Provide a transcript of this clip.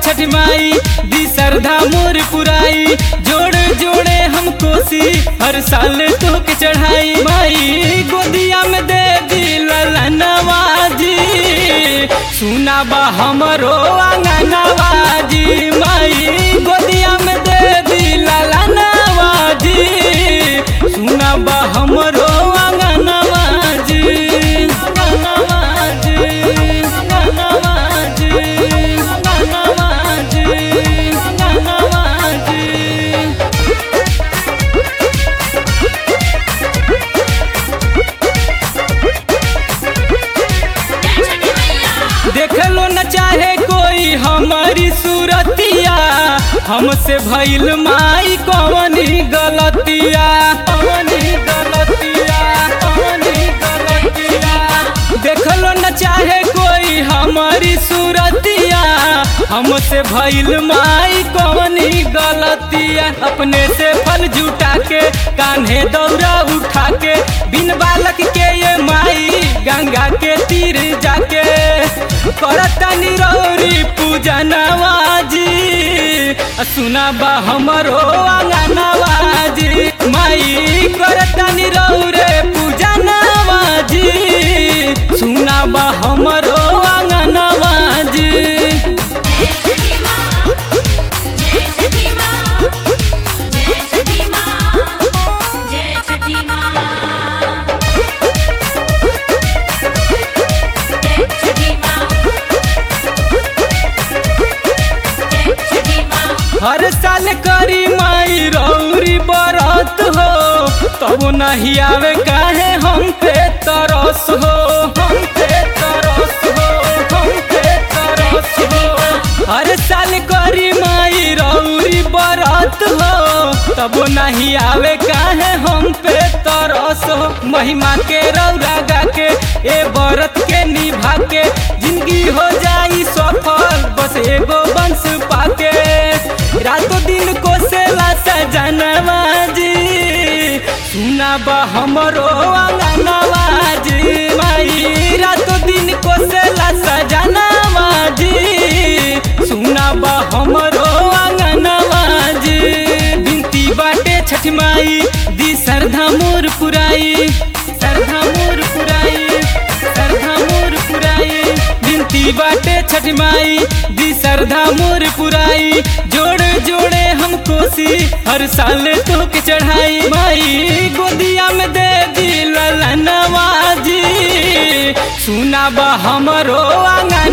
छठ माई दी श्रद्धा मोर पुराई जोड़े जोड़े हम कोसी हर साल तो के चढ़ाई माई गोदिया में दे दी ललनवाजी सुना बा हमरो आंगनवाजी माई गोदिया में दे दी ललनवाजी सुना बा हमरो आंगनवाजी आंगनवाजी आंगनवाजी आंगनवाजी आंगनवाजी देखलो न चाहे कोई हमारी सूरतिया हमसे भइल माई कवनी गलतिया कवनी गलतिया कवनी गलतिया देखलो न चाहे कोई हमारी सूरतिया हमसे भइल माई कवनी गलतिया अपने से फल जुटा के कान्हे दौरा उठा के बिन बालक के ये माई गंगा के तीर जाके करता निरौरी पूजा नवाजी सुना बा हमरो आंगनवाजी माई करता निरौरे पूजा नवाजी सुना बा हमरो आंगनवाजी जय सखी माँ जय सखी माँ जय सखी माँ जय सखी माँ जय सखी माँ जय सखी माँ हर साल करी माई रौरी बरत हो तब नहीं आवे काहे हम पे तरस हो हम पे तरस हो हम पे तरस हो हर साल करी माई रौरी बरत हो तब नहीं आवे काहे हम पे तरस हो महिमा के रौरा गा के ए बरत के निभा के जिंदगी हो जाई सफल बस एगो वंश पाके रातों दिन को सेला सजनवा जी सुना बा हमरो आंगनवा जी माई रातों दिन को सेला सजनवा जी सुना बा हमरो आंगनवा जी बिनती बाटे छठ माई दी श्रद्धा मोर पुराई श्रद्धा मोर पुराई श्रद्धा मोर पुराई बिनती बाटे छठ माई दी श्रद्धा मोर पुराई जोड़े जोड़े हम कोसी हर साल तो के चढ़ाई माई गोदिया में दे दी ललनवाजी सुना बा हमरो आंगन